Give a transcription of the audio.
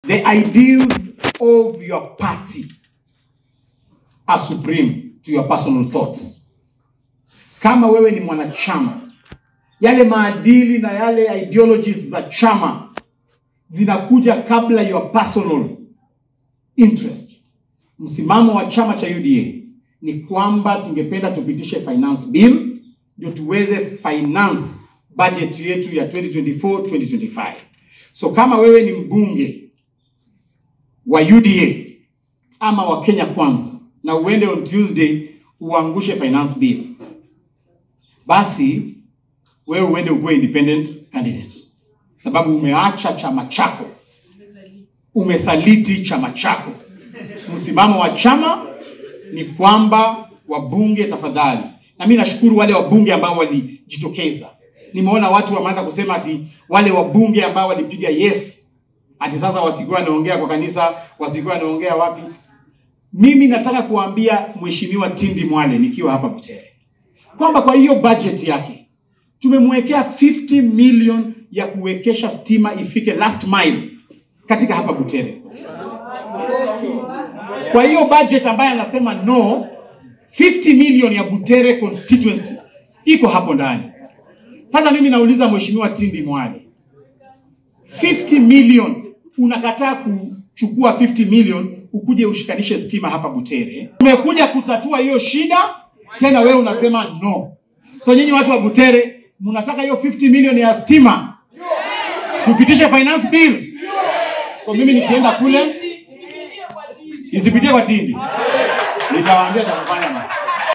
the ideals of your party are supreme to your personal thoughts. Kama wewe ni mwanachama, yale maadili na yale ideologies za chama zinakuja kabla your personal interest. Msimamo wa chama cha UDA ni kwamba tungependa tupitishe finance bill ndio tuweze finance budget yetu ya 2024 2025. So kama wewe ni mbunge wa UDA ama wa Kenya Kwanza na uende on Tuesday uangushe finance bill, basi wewe uende ukuwe independent candidate, sababu umeacha chama chako, umesaliti chama chako. Msimamo wa chama ni kwamba wabunge, tafadhali, na mimi nashukuru wale wabunge ambao walijitokeza. Nimeona watu wameanza kusema ati wale wabunge ambao walipiga yes, ati sasa wasikuwa wanaongea kwa kanisa, wasikuwa wanaongea wapi. Mimi nataka kuambia Mheshimiwa Tindi Mwale nikiwa hapa Butere kwamba kwa hiyo budget yake tumemwekea 50 million ya kuwekesha stima ifike last mile katika hapa Butere. Kwa hiyo budget ambayo anasema no, 50 million ya Butere constituency iko hapo ndani. Sasa mimi nauliza Mheshimiwa Tindi Mwale, 50 million unakataa kuchukua 50 million ukuje ushikanishe stima hapa Butere. Umekuja kutatua hiyo shida, tena wewe unasema no. So nyinyi watu wa Butere mnataka hiyo 50 million ya stima tupitishe finance bill. So mimi nikienda kule isipitie kwa Tindi, nitawaambia cha kufanya basi.